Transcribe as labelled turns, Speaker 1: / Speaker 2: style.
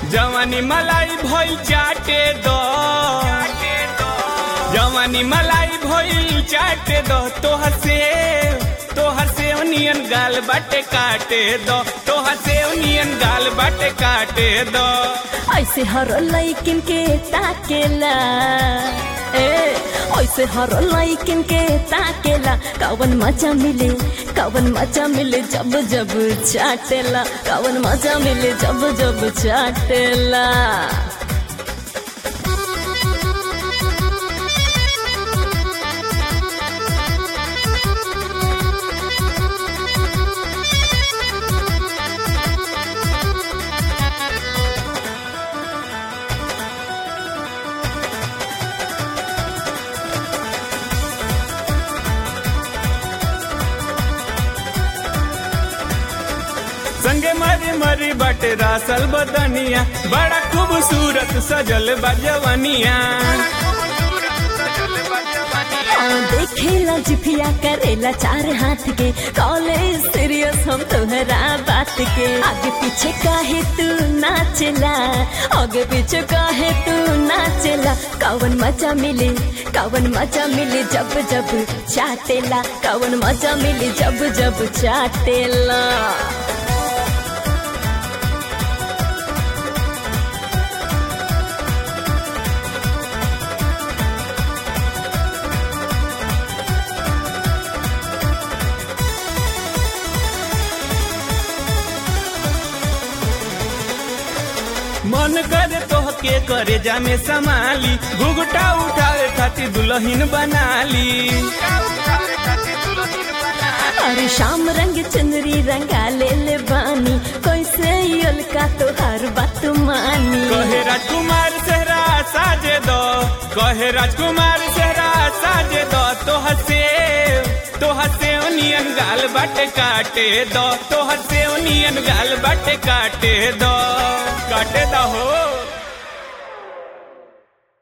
Speaker 1: जवानी मलाई भइल चाटे दो जवानी मलाई भइल चाटे दो तोहर से तोहर से नियन गाल बाटे काटे दो तोहर से नियन गाल बाटे काटे दो
Speaker 2: ऐसे हर लैकिन के ताकेला ए ऐसे हर लैकिन के ताकेला कवन मजा मिले कवन मजा मिले जब जब चाटेला कवन मजा मिले जब जब चाटेला
Speaker 1: संगे मरी मरी बटे रासल बदनिया बड़ा खूबसूरत सजल बजवनिया
Speaker 2: हाँ, देखेला जिफिया करेला चार हाथ के कॉलेज सीरियस हम तोहरा बात के आगे पीछे काहे तू नाचला आगे पीछे काहे तू नाचला कवन मजा मिले कवन मजा मिले जब जब चाटेला कवन मजा मिले जब जब चाटेला
Speaker 1: मन करे तोहके करे जामे संभाली घुघटा उठावे खातिर दुल्हन बनाली
Speaker 2: अरे शाम रंग चुनरी रंगा ले ले बानी कैसे का तोहार बात मानी
Speaker 1: कहे राजकुमार सेहरा साजे दो कहे राजकुमार सेहरा साजे दो तो हसे तो हसे ओनियन गाल बाटे काटे दो तो हसे ओनियन गाल बाटे काटे दो काटे दो हो